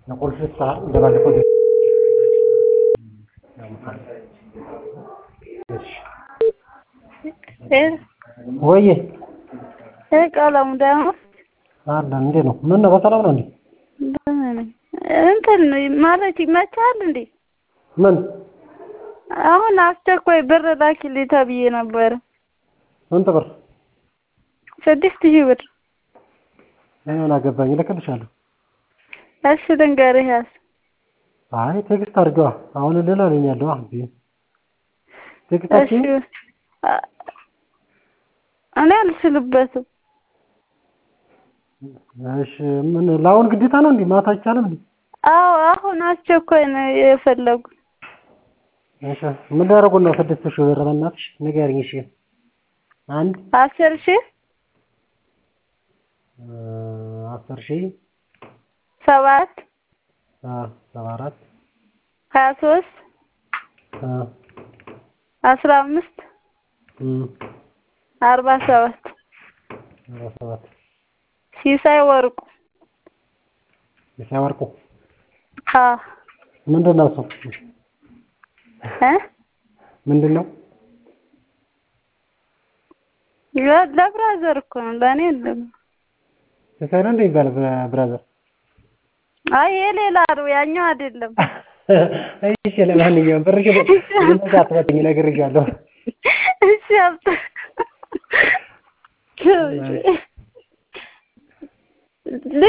ቁልፍ ሰዓት እንደባለፈው ወይዬ ቀለሙ ደግሞ አለ እንዴት ነው? ምን ነው በሰላም ነው እንዴ? ደህና ነኝ። እንትን ማለት ይመችሃል እንዴ? ምን አሁን አስቸኳይ ብር ላኪልኝ ተብዬ ነበረ። ስንት ብር? ስድስት ሺህ ብር። እኔ ምን አገባኝ፣ እልክልሻለሁ። እሺ ልንገርህ ያዝ። አይ ቴክስት አድርገዋ። አሁን ልል አለኛለሁ። አሁን ቴክስት እሺ እኔ አልችልበትም። እሺ ምን ለአሁን ግዴታ ነው እንዴ? ማታ አይቻልም እንዴ? አዎ አሁን አስቸኳይ ነው የፈለጉት። እሺ ምን ሊያደርጉን ነው? ስድስት ሺህ ብር በእናትሽ ንገሪኝ። እሺ አንድ አስር ሺህ አስር ሺህ ሰባት ሰባ አራት ሀያ ሶስት አስራ አምስት አርባ ሰባት አርባ ሰባት ሲሳይ ወርቁ ሲሳይ ወርቁ አዎ ምንድን ነው እሱ? እ ምንድን ነው? ለብራዘር እኮ ነው ለእኔ የለም። ሲሳይ ነው እንደ የሚባለው ብራዘር? አይ የሌላ ነው ያኛው አይደለም። እሺ ለማንኛውም ብርሽ አትበትኝ፣ እነግርሻለሁ። እሺ አብታ